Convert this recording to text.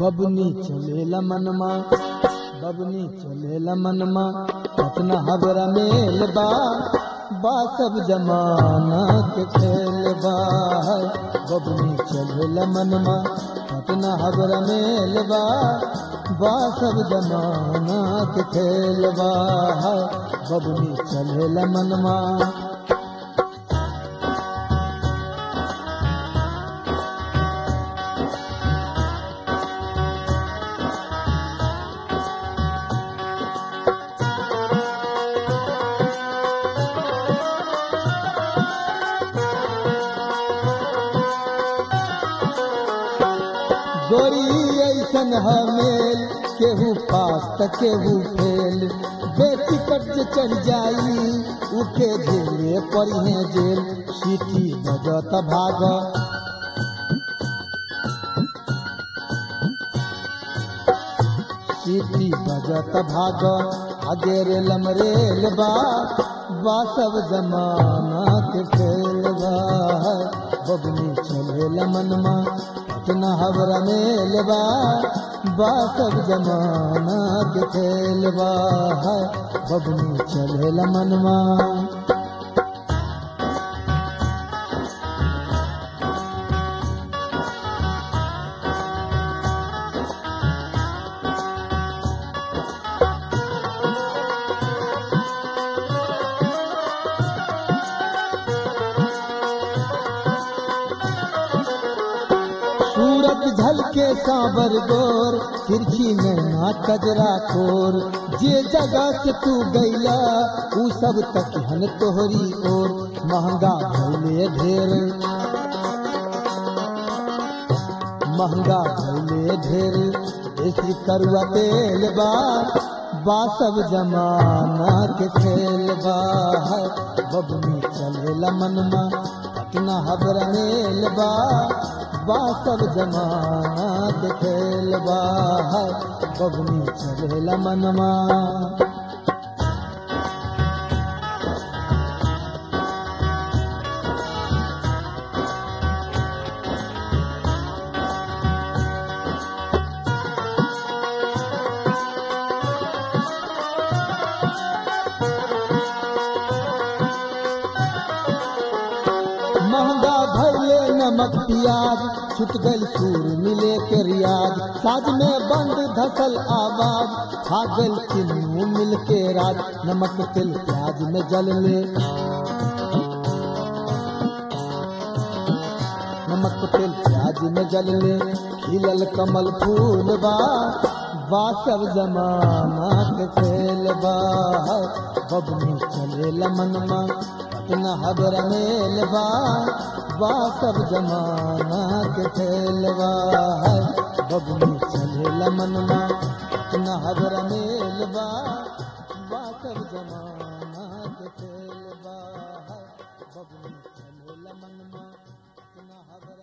बबनी चलेला मनमा बबनी चलेला मनमा अपना हबरा मेल बा बा सब जमाना के खेल बा बबनी चलेला मनमा अपना हबरा मेल बा बा सब जमाना के खेल बा बबनी चलेला मनमा गोरी ऐसन हमेल केहू पास त केहू फेल बेटी कट जे चढ़ जाई उके झेले पड़ी जेल सीटी बजत भाग सीटी बजत भाग आगे रे लमरेल बा बा सब जमाना के खेल बा बबनी चलेल मनमा अपना हवरा मेल बा बा सब जमाना के खेल बा बबनी चलेल मनमा सूरत झलके सांबर गोर तिरछी में ना कजरा खोर जे जगह से तू गैला ऊ सब तक हन तोहरी ओर महंगा भैले ढेर महंगा भैले ढेर देसी करुआ तेल बा बा सब जमाना के खेल बा बबनी चलेला मनमा अपना हबरा मेल बा बा सब जमाना के खेल बा बबनी चलेला मनमा महंगा भैले नमक प्याज छुट गल सूर मिले के रियाज साज में बंद धसल आवाज खा गल किन्नू मिल के राज नमक तिल प्याज में जल ले नमक तिल प्याज में जल ले खिलल कमल फूल बा बा सब जमाना के खेल बा बबनी चलेला मनमा अपना हबरा मेल बा बा सब जमाना के खेल बा बबनी चलेला मनमा अपना हबरा मेल बा बा सब जमाना के खेल बा बबनी चलेला मनमा अपना हबरा